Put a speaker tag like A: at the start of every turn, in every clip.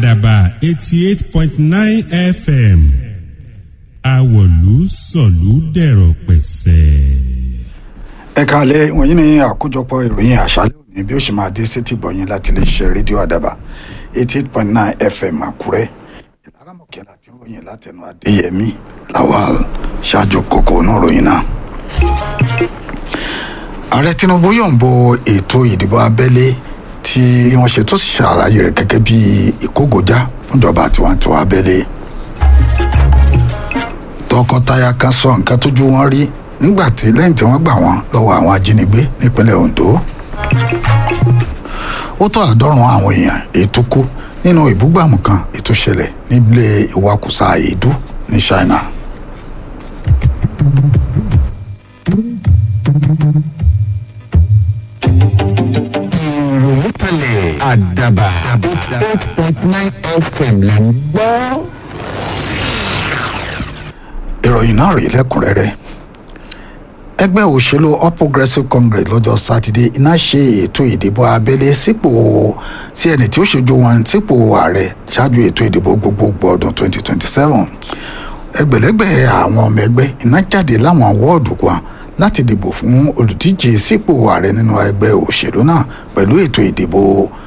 A: àdàbà eighty eight point nine fm àwọ̀lú sọ̀lú dẹ̀rọ̀ pẹ̀sẹ̀.
B: ẹ káalẹ́ wọ̀nyí ni àkójọpọ̀ ìròyìn àṣálẹ́ òní bí ó ṣe máa dé sétí gbọ̀yìn láti lè ṣe rédíò àdàbà eighty eight point nine fm àkúrẹ́ ìlara mọ̀kẹ́lá tí ń ròyìn látẹnu adéyẹmí lawal ṣáájú kókó inú ròyìn náà. ààrẹ tinubu yọ̀ǹbo ètò ìdìbò abẹ́lé tí wọ́n ṣe tó sì ṣàlàyé rẹ̀ gẹ́gẹ́ bí ìkógojá fúnjọba tiwantiwa abẹ́lé tọkọtaya kan sọ nǹkan tójú wọn rí nígbà tí lẹ́yìn tí wọ́n gbà wọ́n lọ́wọ́ àwọn ajínigbé nípínlẹ̀ ondo ó tó àádọ́rùn àwọn èèyàn ètò kú nínú ìbúgbàmù kan ètò ṣẹlẹ̀ nílé ìwakùsà èédú ní china.
C: ìròyìn kalẹ̀ àdàbà eight point nine fm là ń gbọ́.
B: ìròyìn náà rí lẹ́kùnrẹ́rẹ́ ẹgbẹ́ òṣèlú all progressives congress lọ́jọ́ sátidé iná ṣe ètò ìdìbò abẹ́lé sípò tí ẹni tí ó ṣojú wọn sípò ààrẹ ṣáájú ètò ìdìbò gbogbogbò ọdún 2027 ẹgbẹ̀lẹ́gbẹ̀ àwọn ọmọ ẹgbẹ́ iná jáde láwọn wọ́ọ̀dù kan láti dìbò fún olùdíje sípò ààrẹ nínú ẹgbẹ́ òṣèlú náà pẹ̀lú ètò ìdìbò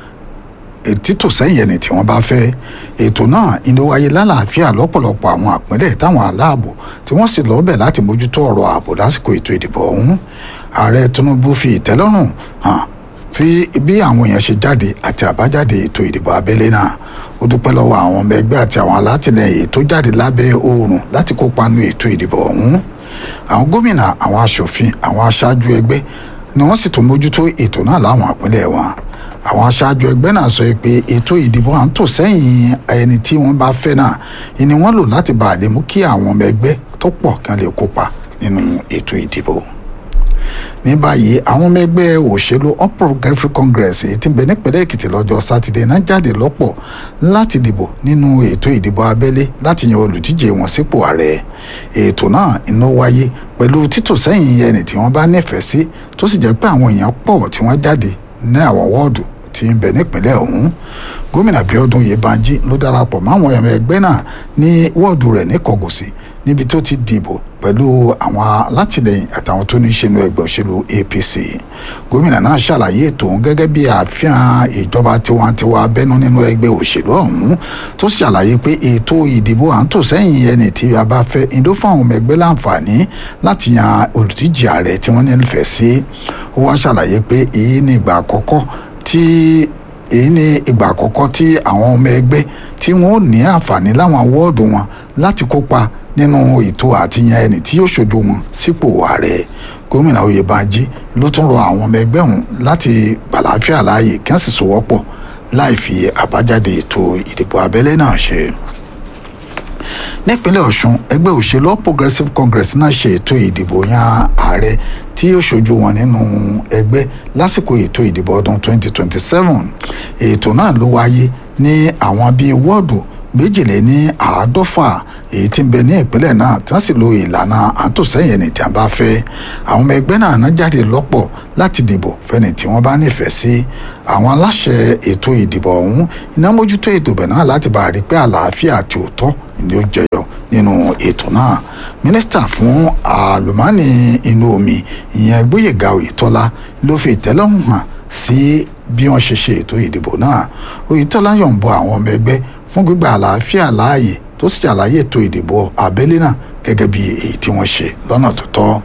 B: títò sẹ́yìn ẹni tí wọ́n bá fẹ́ ètò náà inú wáyé lálàáfíà lọ́pọ̀lọpọ̀ àwọn àpínlẹ̀ táwọn aláàbò tí wọ́n sì lọ́ọ́bẹ̀ láti mójútó ọ̀rọ̀ ààbò lásìkò ètò ìdìbò ọ̀hún ààrẹ tinubu fi ìtẹ́lọ́rùn hàn fi bí àwọn èèyàn ṣe jáde àti àbájáde ètò ìdìbò abẹ́lé náà ó dúpẹ́ lọ́wọ́ àwọn ọmọ ẹgbẹ́ àti àwọn alátìlẹyìn tó jáde lábẹ́ oòrùn láti kópa nínú ètò ìdìbò ọ̀hún àwọn gómìnà àwọn aṣòfin àwọn aṣáájú ẹgbẹ́ ni wọ́n sì tún mójútó ètò náà láwọn àpínlẹ̀ wọn àwọn aṣáájú ẹgbẹ́ náà sọ pé ètò ìdìbò à ń tò sẹ́yìn ẹni tí wọ́n bá fẹ́ náà ni wọ́n lò láti bá a lè mú kí àwọn ọmọ ẹgbẹ́ tó pọ̀ kí wọ́n lè kópa nínú ètò ìdìbò ní báyìí àwọn ọmọ ẹgbẹ́ òṣèlú all progressives congress èyí tí ń bẹ nípínlẹ̀ èkìtì lọ́jọ́ sátidé náà jáde lọ́pọ̀ láti dìbò nínú ètò ìdìbò abẹ́lé láti yan olùdíje wọn sípò ààrẹ ètò náà iná wáyé pẹ̀lú títò sẹ́yìn ẹni tí wọ́n bá nífẹ̀ẹ́ sí tó sì jẹ́ pé àwọn èèyàn pọ̀ tí wọ́n jáde ní àwọn wọ́ọ̀dù tí ń bẹ nípínlẹ̀ ọ̀hún gómìnà bíọ́dún yébánjí ló darapọ̀ máwọn ẹ̀mọ ẹgbẹ́ náà ní wọ́ọ̀dù rẹ̀ ní kọ̀gùsì níbi tó ti dìbò pẹ̀lú àwọn alátìlẹyìn àtàwọn tó ní í ṣe inú ẹgbẹ́ òṣèlú apc gómìnà náà ṣàlàyé ètò òun gẹ́gẹ́ bí àfihàn ìjọba tiwantiwa abẹ́nú nínú ẹgbẹ́ òṣèlú ọ̀hún tó ṣàlàyé pé ètò ìdìbò à ń tò sẹ́yìn ẹni tí a bá fẹ́ ìdó fún àwọn ọmọ ẹgbẹ́ láǹfààní láti yan olùdíje ààrẹ tí wọ́n nífẹ̀ẹ́ sí ó wá ṣàlàyé pé èyí ni ìgbà àkọ́kọ́ tí èyí ni ìgbà àkọ́kọ́ tí àwọn ọmọ ẹgbẹ́ tí wọ́n ò ní àǹfààní láwọn wọ́ọ̀dù wọn láti kópa nínú ètò àtìyàn ẹni tí yóò ṣojú wọn sípò ààrẹ gómìnà oyèbánjí ló tún rọ àwọn ọmọ ẹgbẹ́ ọ̀hún láti gbàláfíà láàyè kí wọ́n sì sowọ́pọ̀ láì fi àbájáde ètò ìdìbò abẹ́lé náà ṣe nípínlẹ̀ ọ̀ṣun ẹgbẹ́ òṣèlú all progressives congress náà ṣe ètò ìdìbò yan ààrẹ tí yóò ṣojú wọn nínú ẹgbẹ́ lásìkò ètò ìdìbò ọdún 2027 ètò náà ló wáyé ní àwọn bíi wọ́ọ̀dù méjìlél ní àádọ́fà èyí tí ń bẹ ní ìpínlẹ̀ náà tí wọ́n sì lo ìlànà àtòsẹ́yìn ẹni tí a bá fẹ́ àwọn ọmọ ẹgbẹ́ náà ná jáde lọ́pọ̀ láti dìbò fẹ́ni tí wọ́n bá nífẹ̀ẹ́ sí àwọn aláṣẹ ètò ìdìbò ọ̀hún iná mójútó ètò bẹ̀ náà láti bá a rí pé àlàáfíà àti òótọ́ ni ó jẹyọ nínú ètò náà mínísítà fún àlùmánì inú omi ìyẹn gbóyèga oyètọ́lá ló fi ìtẹ́lọ́rùn hàn sí bí wọ́n ṣe ṣe ètò ìdìbò náà oyètọ́lá yọ̀ǹbọ àwọn ọmọ ẹgbẹ́ fún gbígba àlàáfíà láàyè tó sì ṣàlàyé ètò ìdìbò abẹ́lé náà gẹ́gẹ́ bí èyí tí wọ́n ṣe lọ́nà tó tọ́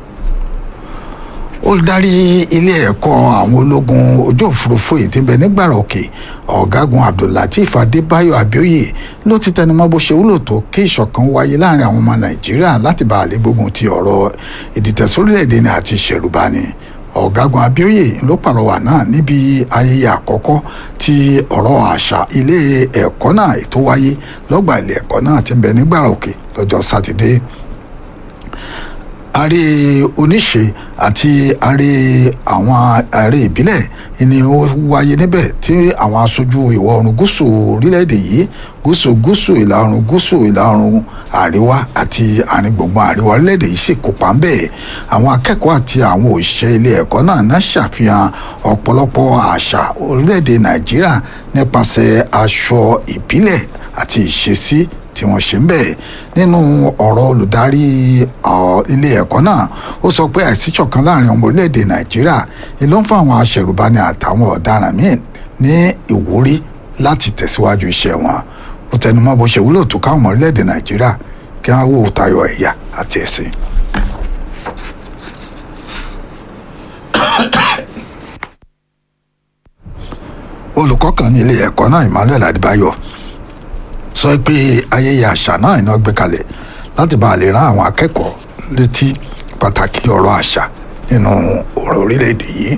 B: olùdarí ilé ẹ̀kọ́ àwọn ológun ojú òfurufú yìí ti ń bẹ nígbàrà òkè ọ̀gágun abdullateef adébáyọ̀ abioye ló ti tẹnumọ́ bó ṣe wúlò tó kí ìṣọ̀kan wáyé láàrin àwọn ọmọ nàìjíríà láti bá àlè gbógun ti ọ̀rọ̀ ìdìtẹ̀sórílẹ̀-èdè ní àti ìṣẹ̀rùbani ọ̀gágun abioye ló pàrọwà náà níbi ayẹyẹ àkọ́kọ́ tí ọ̀rọ̀ àṣà ilé ẹ̀kọ́ náà ètò wáyé lọ́gbà ilé ẹ̀kọ́ náà ti ń bẹ nígbàrà òkè lọ́jọ́ sátidé ààrẹ oníṣe àti ààrẹ àwọn ààrẹ ìbílẹ̀ ni ó wáyé níbẹ̀ tí àwọn aṣojú ìwọ̀ oòrùn gúúsù orílẹ̀-èdè yìí gúúsù gúúsù ìlà oòrùn gúúsù ìlà oòrùn àríwá àti àárín gbùngbùn àríwá orílẹ̀-èdè yìí sì kópa ń bẹ̀ àwọn akẹ́kọ̀ọ́ àti àwọn òṣìṣẹ́ ilé ẹ̀kọ́ náà náà ṣàfihàn ọ̀pọ̀lọpọ̀ àṣà orílẹ̀-èdè nàìjíríà nípasẹ̀ aṣọ ìbílẹ̀ àti ìṣesí tí wọ́n ṣe ń bẹ̀ nínú ọ̀rọ̀ olùdarí ilé ẹ̀kọ́ náà ó sọ pé àìsíṣọ̀kan láàrin ọmọ orílẹ̀-èdè nàìjíríà ni ló ń fún àwọn aṣẹ̀rùbani àtàwọn ọ̀daràn míì ní ìwúrí láti tẹ̀síwájú iṣẹ́ wọn ó tẹnumọ́ bó ṣe wúlò tó káwọn ọmọ orílẹ̀-èdè nàìjíríà kí wọ́n wò tayọ ẹ̀yà àti ẹ̀sìn. olùkọ́ kan ní ilé ẹ̀kọ́ náà emmanuel adébáyọ̀ sọ pé ayẹyẹ àṣà náà iná gbé kalẹ̀ láti bá a lè rán àwọn akẹ́kọ̀ọ́ létí pàtàkì ọ̀rọ̀ àṣà nínú ọ̀rọ̀ orílẹ̀-èdè yìí.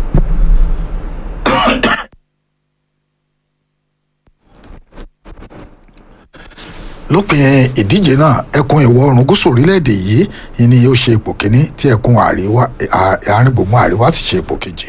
B: lópin ìdíje náà ẹkùn ìwọ̀ oòrùn gúúsù orílẹ̀-èdè yìí ni yóò ṣe ipò kíní tí ẹkùn àárín gbùngbùn àríwá ti ṣe ipò kejì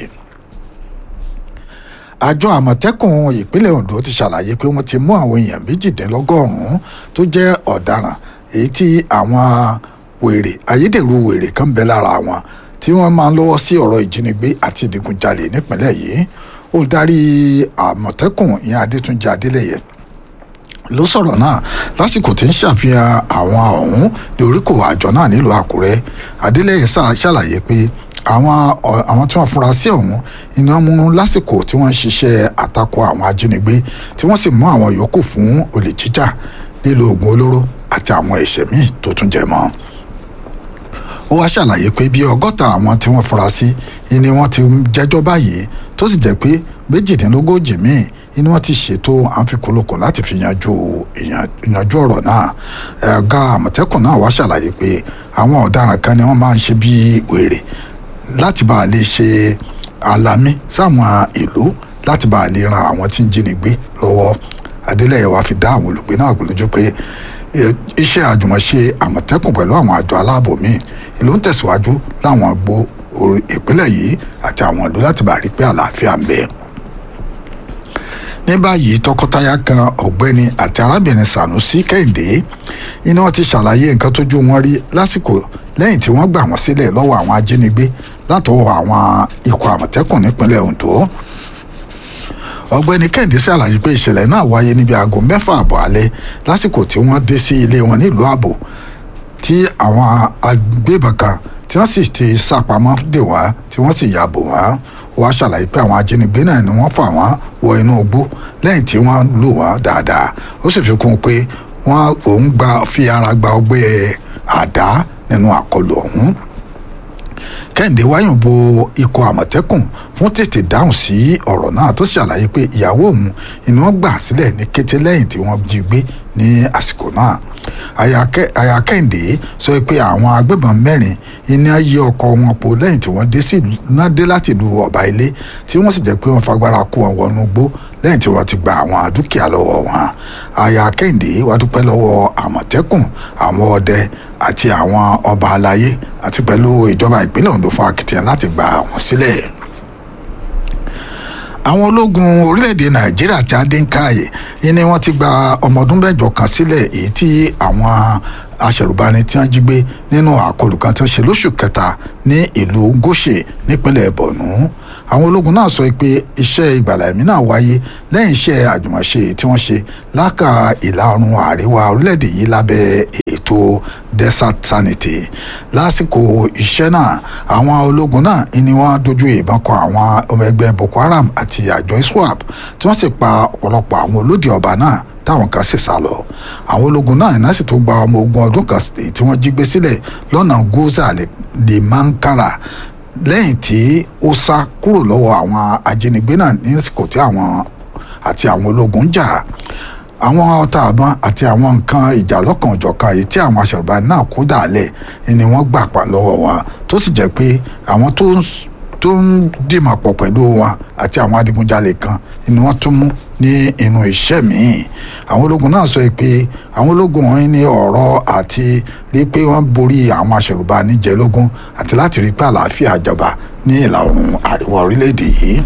B: àjọ àmọ̀tẹ́kùn ìpínlẹ̀ ondo ti ṣàlàyé pé wọ́n ti mú àwọn èèyàn méjìdínlọ́gọ́rùn-ún tó jẹ́ ọ̀daràn èyí tí àwọn wèrè ayédèrú wèrè kan bẹ lára wọn tí wọ́n máa ń lọ́wọ́ sí ọ̀rọ̀ ìjínigbé àti ìdígunjalè nípínlẹ̀ yìí olùdarí àmọ̀tẹ́kùn ìyẹn adétúnjì adélẹ́yẹ ló sọ̀rọ̀ náà lásìkò tí ń ṣàfihàn àwọn ọ̀hún ní oríkò àjọ náà nílùú àkúrẹ́ adélẹ́yẹ ṣàlàyé pé àwọn àwọn tí wọ́n fura sí ọ̀hún iná mú lásìkò tí wọ́n ń ṣiṣẹ́ àtakò àwọn ajínigbé tí wọ́n sì mú àwọn yòókù fún olè jíjà lílo oògùn olóró àti àwọn ẹ̀ṣẹ̀ míì tó tún jẹ mọ́ ó wá ṣàlàyé pé bí ọgọ́ta àwọn tí wọ́n fura sí ni wọ́n ti jẹ́jọ́ báyìí tó sì jẹ́ pé méjìdínlógójì míì ni wọ́n ti ṣètò àǹfikùnlùkùn láti fi yanjú ìyanjú ọ̀rọ̀ náà ẹ̀ka àmọ̀tẹ́kùn náà wá ṣàlàyé pé àwọn ọ̀daràn kan ni wọ́n máa ń ṣe bí wèrè láti bá a lè ṣe àlàmí sáwọn ìlú láti bá a lè ran àwọn tí ń jínigbé lọ́wọ́ adélẹ́yẹ wa fi dá àwọn olùgbé náà lójú pé iṣẹ́ àjùmọ̀ṣe àmọ̀tẹ́kùn pẹ̀lú àwọn àjọ aláàbò míì ìlú ń tẹ̀síwájú láwọn àgbo ìpínlẹ̀ yìí àti àwọn ìlú láti bá a rí pé àlàáfíà ń bẹ ní báyìí tọkọtaya kan ọ̀gbẹ́ni àti arábìnrin sanusi kẹ́hìndé iná wọn ti ṣàlàyé nǹkan tójú wọn rí lásìkò lẹ́yìn tí wọ́n gbà wọ́n sílẹ̀ lọ́wọ́ àwọn ajínigbé látọwọ́ àwọn ikọ̀ àmọ̀tẹ́kùn nípínlẹ̀ ondo ọ̀gbẹ́ni kẹ́hìndé ṣàlàyé pé ìṣẹ̀lẹ̀ náà wáyé níbi aago mẹ́fà àbọ̀ alẹ́ lásìkò tí wọ́n dé sí ilé wọn nílùú ààbò tí àwọn agbébọn kan tí wọ́n sì ti sápamọ́ dè wọ́n tí wọ́n sì yàbò wọ́n wọ́n ṣàlàyé pé àwọn ajínigbé náà ni wọ́n fà wọ́n wọ inú igbó lẹ́yìn tí wọ́n lù wọ́n dáadáa ó sì fi kún un pé wọ́n òun gba fi ara gba ọgbẹ́ àdá nínú àkọlù ọ̀hún kẹ́hìndé wáyùn bo ikọ̀ àmọ̀tẹ́kùn fún tètè dáhùn sí ọ̀rọ̀ náà tó ṣàlàyé pé ìyàwó òun ni wọ́n gbà sílẹ̀ ní kété lẹ́yìn tí wọ́n jí gbé ní àsìkò náà àyà kẹ́hìndé sọ pé àwọn agbébọn mẹ́rin iná yí ọkọ̀ wọn po lẹ́yìn tí wọ́n dé sí náà dé láti ìlú ọ̀bà ilé tí wọ́n sì jẹ́ pé wọ́n fagbára kó wọn wọnú gbó lẹ́yìn tí wọ́n ti gba àwọn dúkìá lọ́wọ́ wọn àyà kẹ́hìndé wá dúpẹ́ lọ́wọ́ àmọ̀tẹ́kùn àwọn ọdẹ àti àwọn ọba aláyé àti pẹ̀lú ìjọba ìpínlẹ̀ ondo fún akitiyan láti gba wọn sílẹ̀ àwọn ológun orílẹ̀-èdè nàìjíríà tí adínkààyè ni wọ́n ti gba ọmọ ọdún mẹ́jọ kan sílẹ̀ èyí tí àwọn aṣẹ̀rùbani tí wọ́n jí gbé nínú àkọlù kan tí wọ́n ṣe lóṣù kẹta ní ìlú gòṣè nípínlẹ̀ borno àwọn ológun náà sọ pé iṣẹ́ ìgbàlà ẹ̀mí náà wáyé lẹ́yìn iṣẹ́ àjùmọ̀ṣe tí wọ́n ṣe láka ìlà oòrùn àríwá orílẹ̀-èdè yìí lábẹ́ ètò desert sanity lásìkò iṣẹ́ náà àwọn ológun náà ni wọ́n dojú ìbọn kọ àwọn ọmọ ẹgbẹ́ boko haram àti àjọ iswap tí wọ́n sì pa ọ̀pọ̀lọpọ̀ àwọn olódì ọba náà táwọn kan sì sá lọ àwọn ológun náà iná sì tó gba ọmọ ogun ọdún kan tí wọ́n jí gbé sílẹ̀ lọ́nà goza lè mankara lẹ́yìn tí ó sá kúrò lọ́wọ́ àwọn ajínigbé náà ní àsìkò tí àwọn àti àwọn ológun ń jà àwọn ọta àbọn àti àwọn nǹkan ìjà lọ́kàn òjọ̀kan èyí tí àwọn aṣèrùbáni náà kó dàálẹ̀ ni wọ́n gbà pa lọ́wọ́ wọn tó sì jẹ́ pé àwọn tó tó ń dìmọ̀ pọ̀ pẹ̀lú wọn àti àwọn adigunjalè kan ni wọ́n tún mú ní inú iṣẹ́ míì àwọn ológun náà sọ pé àwọn ológun wọn ní ọ̀rọ̀ àti rí pé wọ́n borí àwọn aṣèrùbá níjẹ̀lógún àti láti rí pé àlàáfíà jọba ní ìlà oòrùn àríwá orílẹ̀-èdè yìí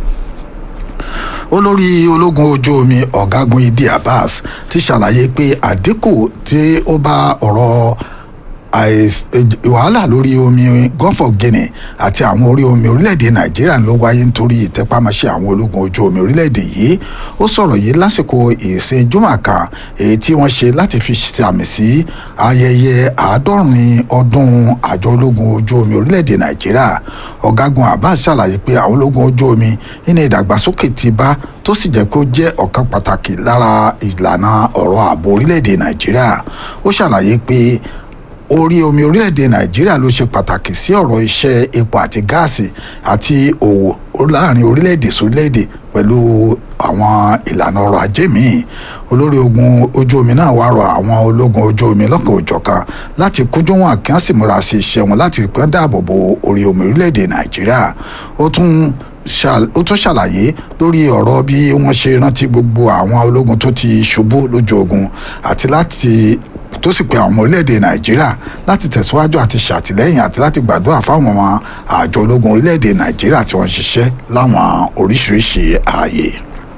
B: olórí ológun ojú omi ọ̀gágun idi abbas ti ṣàlàyé pé àdínkù tí ó bá ọ̀rọ̀ wàhálà lórí omi gulf of guinea àti àwọn orí omi orílẹ̀-èdè nàìjíríà ló wáyé nítorí ìtẹpámọ́ṣẹ́ àwọn ológun ojú omi orílẹ̀-èdè yìí ó sọ̀rọ̀ yìí lásìkò ìsìn jùmọ̀ kan èyí tí wọ́n ṣe láti fi sàmì sí ayẹyẹ àádọ́rin ọdún àjọ ológun ojú omi orílẹ̀-èdè nàìjíríà ọ̀gágun abbas ṣàlàyé pé àwọn ológun ojú omi nínú ìdàgbàsókè ti bá tó sì jẹ́ kó jẹ́ ọ̀kan pàtàkì lára ìlànà ọ̀rọ̀ ààbò orílẹ̀-èdè nàìjíríà ó ṣàlàyé pé orí omi orílẹ̀-èdè nàìjíríà ló ṣe pàtàkì sí ọ̀rọ̀ iṣẹ́ epo àti gáàsì àti òwò láàrin orílẹ̀-èdè sórílẹ̀-èdè pẹ̀lú àwọn ìlànà ọrọ̀ ajé míì olórí ogun ojú omi náà wá rọ àwọn ológun ojú omi lọ́kàn òjọ̀kan láti kújú wọn kí wọ́n sì múra sí iṣẹ́ wọn láti rí pé wọ́n dáàbò bo orí omi orílẹ̀-èdè nàìjíríà ó tún ó tún ṣàlàyé lórí ọ̀rọ̀ bí wọ́n ṣe rántí gbogbo àwọn ológun tó ti ṣubú lójú ogun àti láti tó sì pe àwọn orílẹ̀-èdè nàìjíríà láti tẹ̀síwájú àti ṣàtìlẹ́yìn àti láti gbàdúrà fáwọn àjọ ológun orílẹ̀-èdè nàìjíríà tí wọ́n ń ṣiṣẹ́ láwọn oríṣiríṣi ààyè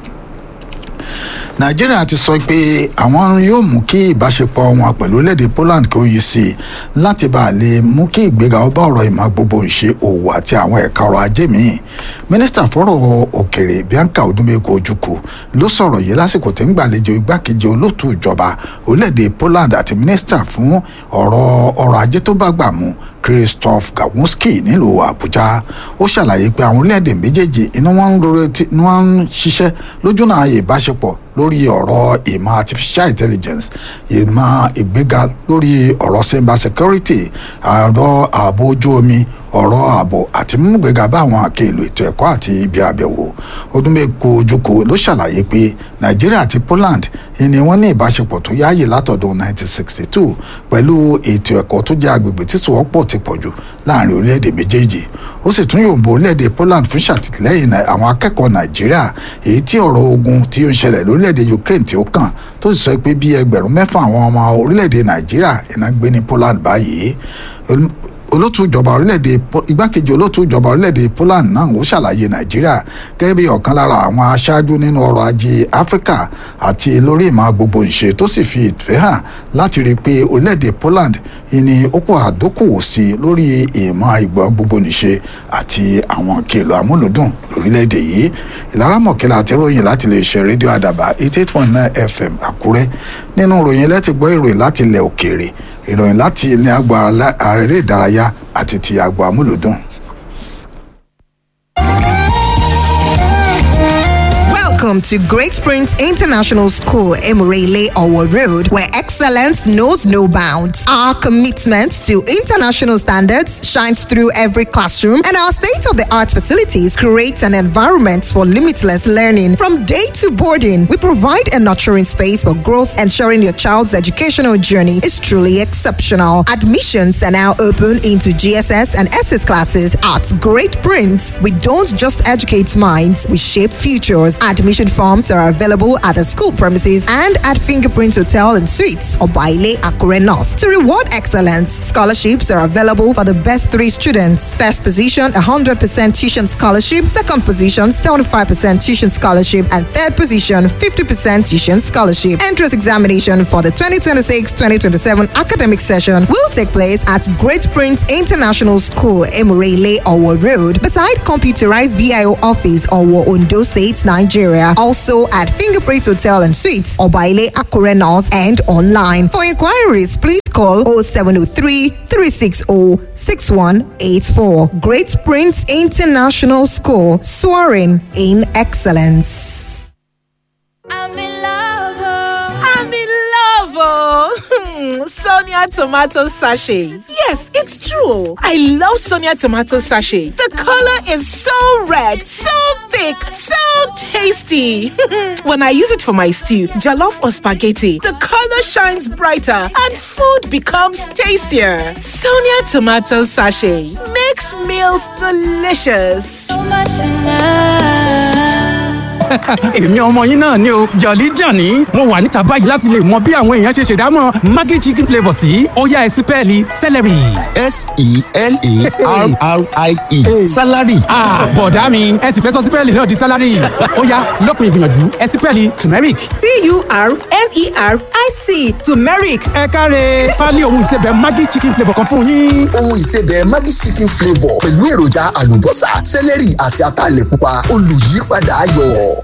B: nàìjíríà ti sọ pé àwọn yóò mú kí ìbáṣepọ̀ wọn pẹ̀lú orílẹ̀-èdè poland kí ó yí sí i láti bá a lè mú kí ìgbéga ọba ọ̀rọ̀ ìmọ̀ gbogbo ìṣe òwò àti àwọn ẹ̀ka ọrọ̀ ajé míì mínísítà fọ́rọ̀ òkèrè bianca odumeko ojukwu ló sọ̀rọ̀ yìí lásìkò tí ń gbàlejò igbákejì olóòtú ìjọba orílẹ̀-èdè poland àti mínísítà fún ọ̀rọ̀ ọrọ̀ ajé tó bá gbà mú christoph gawuski nílùú àbújá ó ṣàlàyé pé àwọn orílẹ̀-èdè méjèèjì inú wọn ń ṣiṣẹ́ lójúnà ìbáṣepọ̀ lórí ọ̀rọ̀ ìmọ̀ artificial intelligence ìmọ̀ ìgbéga lórí ọ̀rọ̀ cyber security ọ̀rọ̀ ààbò ojú omi ọ̀rọ̀ ààbò àti mímúgbéga bá àwọn àkèlò ètò ẹ̀kọ́ àti ibi àbẹ̀wò ọdúnmẹ́kọ ojúkọ ló ṣàlàyé pé nàìjíríà àti poland ni wọ́n ní ìbáṣepọ̀ tó yáàyè látọ̀dún 1962 pẹ̀lú ètò ẹ̀kọ́ tó jẹ́ agbègbè tí sòwọ́pọ̀ ti pọ̀ jù láàrin orílẹ̀-èdè méjèèjì ó sì tún yòǹbó orílẹ̀-èdè poland fún ṣàtìlẹ́yìn àwọn akẹ́kọ̀ọ́ nàìjíríà èyí tí ọ̀rọ̀ ogun tí ó ń ṣẹlẹ̀ lórílẹ̀-èdè ukraine tí ó kàn tó sì sọ pé bí ẹgbẹ̀rún mẹ́fà àwọn ọmọ orílẹ̀-èdè nàìjíríà iná gbé ní poland báyìí olótú ìjọba orílẹ̀-èdè igbákejì olótú ìjọba orílẹ̀-èdè poland náà ó ṣàlàyé nàìjíríà gẹ́gẹ́ bí ọ̀kan lára àwọn aṣáájú nínú ọrọ̀ ajé áfíríkà àti lórí ìmọ̀ gbogbo ìṣe tó sì fi ìfẹ́ hàn láti rí i pé orílẹ̀-èdè poland ìní ó pọ̀ àdókòwò sí i lórí ìmọ̀ ìgbọ́ gbogbo nìṣe àti àwọn kèlò amúlùdùn lórílẹ̀-èdè yìí ìlara mọ̀kẹ́lá àti ròyìn láti lè ṣe rédíò àdàbà eighty eight point nine fm àkúrẹ́ nínú ròyìn lẹ́tì gbọ́ ìròyìn láti ilẹ̀ òkèèrè ìròyìn láti ilẹ̀ àgbà àrèrè ìdárayá àti ti àgbà amúlùdùn.
D: Welcome to Great Springs International School, Emirele Owo Road, where excellence knows no bounds. Our commitment to international standards shines through every classroom, and our state-of-the-art facilities create an environment for limitless learning. From day to boarding, we provide a nurturing space for growth, ensuring your child's educational journey is truly exceptional. Admissions are now open into GSS and SS classes at Great Prince. We don't just educate minds, we shape futures. Admission forms are available at the school premises and at Fingerprint Hotel and Suites or Baile Akure North. To reward excellence, scholarships are available for the best three students. First position, 100% tuition scholarship. Second position, 75% tuition scholarship. And third position, 50% tuition scholarship. Entrance examination for the 2026-2027 academic session will take place at Great Prince International School, Emirele, Owo Road, beside computerized VIO office, Owo, Ondo State, Nigeria. Also at Fingerprint Hotel and Suites, Obaile Akure North, and online. For inquiries, please call 0703 360 6184. Great Prince International School, soaring in excellence.
E: I'm in love. Oh. I'm in love. Oh. so Sonia tomato sachet. Yes, it's true. I love Sonia tomato sachet. The color is so red, so thick, so tasty. when I use it for my stew, jollof or spaghetti, the color shines brighter and food becomes tastier. Sonia tomato sachet makes meals delicious.
F: èmi ọmọ yín náà ni o jọ̀lí jọ̀ní mo wà níta báyìí láti lè mọ bí àwọn èèyàn ṣe ṣèdámọ̀ maggi chicken flavour sí ó yá ẹ sí pẹ́ẹ́lí celery.
C: s-e-l-a-r-r-i-e salary.
F: bọ̀dá mi ẹ sì fẹ́ sọ sí pẹ́ẹ́lì náà di salary ó yá lópin ìgbìyànjú ẹ sí pẹ́ẹ́lì turmeric.
G: t-u-r-m-e-r-i-c turmeric
F: ẹ káre pálí ohun ìsebẹ̀ maggi chicken flavour kan fún yín.
H: ohun ìsebẹ̀ Maggi chicken flavour pẹ̀lú èròjà àlùbọ́sà sẹ́lẹ̀rì àti ataalẹ̀ pupa olùyípadà ayọ̀.